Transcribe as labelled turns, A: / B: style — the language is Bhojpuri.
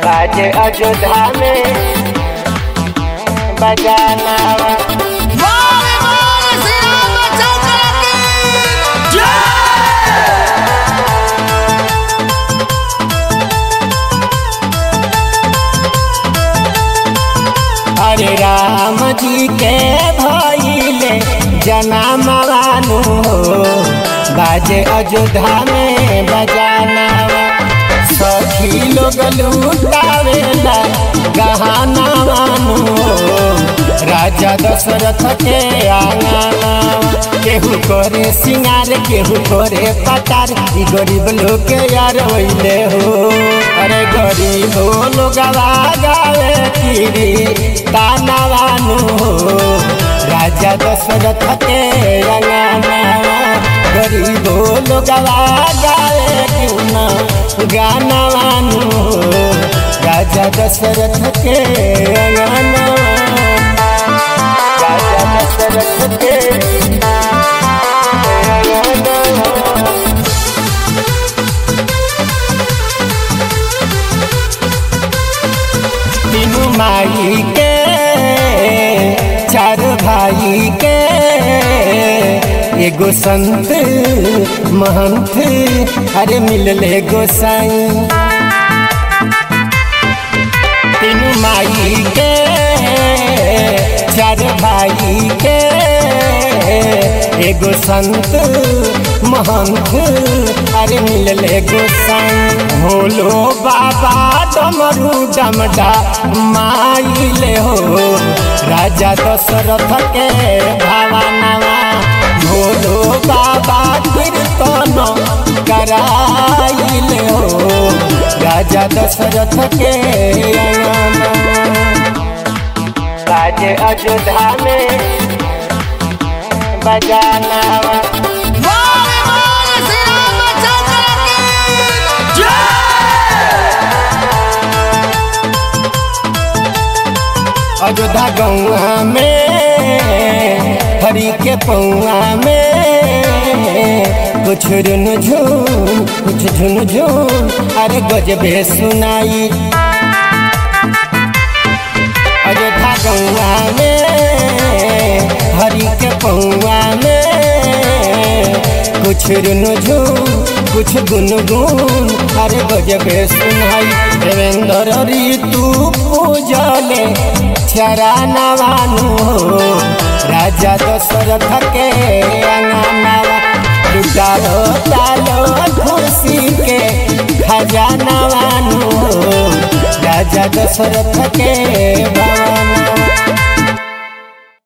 A: आज अयोध्या में बजाना
B: बोले बोले श्री रामचंद्र की
A: अरे राम जी के भइले जनामवानु हो बाजे अयोध्या में बजाना सखी लोग लूटावेला गहना वानु हो राजा दशरथ के आंगना केहू करे सिंगार केहू करे पटार ई गरीब लोग के यार होइले हो अरे गरीब लोग गावे किरी तानावानु हो राजा दशरथ के अंगना गरीब लोग गावे क्यों ना गाना वानु हो राजा दशरथ के अंगना राजा दशरथ के अंगना तीनू माई के चार भाई के एगो संत महंत अरे मिलले गोसाई तीनू माई के चार भाई के एगो संत महंत अरे मिलले गोसाई भोलो बाबा डमरू डमडा माइले हो राजा दशरथ के भावनवा भोलो बाबा कीर्तन कराइले हो राजा दशरथ के अंगना आज अयोध्या में बजाना
B: बोले बोले श्री रामचंद्र की
A: अयोध्या गौआ में हरी के पौआ में कुछ रुन झून कुछ झुन झून अरे गजबे सुनाई अयोध्या गौआ में हरी के पौआ में कुछ रुन झून कुछ गुनगुन अरे गजबे सुनाई देवेंद्र ऋतु पूजले चरानवानु हो राजा दशरथ के अंगनावा लुटालो तालो खुशी के खजानवानु हो राजा दशरथ के भवन